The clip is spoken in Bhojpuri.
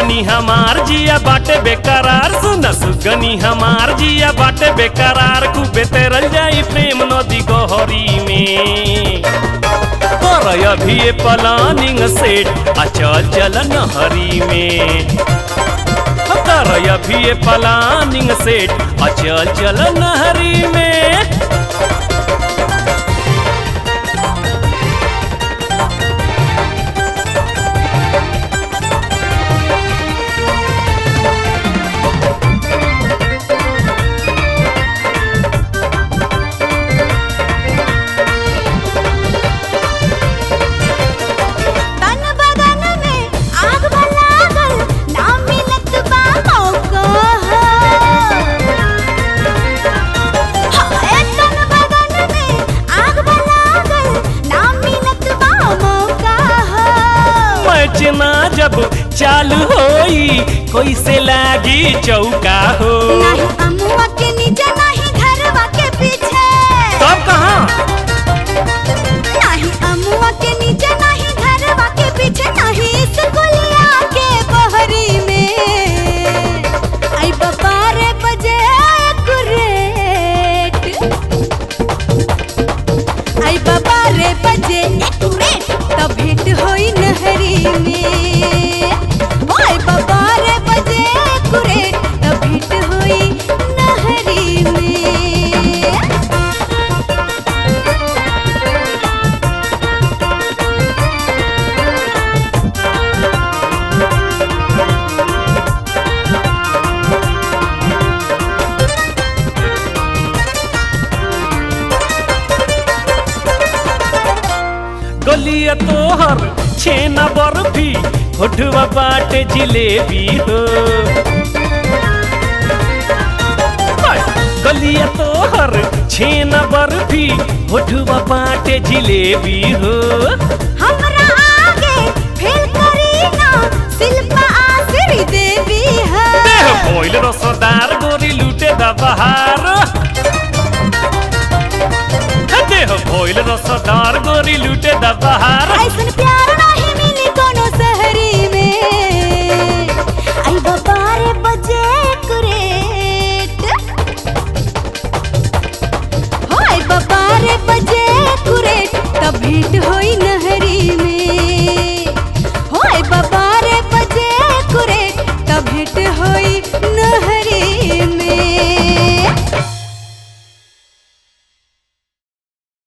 सुगनी हमार जिया बाटे बेकरार सुन सुगनी हमार जिया बाटे बेकरार खूबे तेरल जाई प्रेम नदी गहरी में कर अभी ये प्लानिंग सेट आ चल चल नहरी में कर अभी ये प्लानिंग सेट आ चल चल नहरी में तन बदन में आग लागल ना मिलत बा मौका हाय तन बदन में आग लागल ना मिलत बा मौका मैच ना जब चालू होई कैसे लागी चौका हो नहीं अमुआ के नीचे नहीं घरवा के पीछे तब कहाँ नहीं अमुआ के नीचे नहीं घरवा के पीछे नहीं स्कूलिया के बहरी में आई बारे बजे कुरेट आई बारे बजे कुरेट तब भेंट होई नहरी में ओए बारे बजे कुरेट तब भेंट होई नहरी में गलिया तोहर छेना बर्फी होठवा बाटे जिलेबी हो हाय, गलिया तोहर छेना बर्फी होठवा बाटे जिलेबी हो हमरा आगे फेल करी ना शिल्पा आश्री देवी है देह भोइल रसदार गोरी लूटे दा बहार देह भोइल रसदार गोरी लूटे दा बहार ऐसन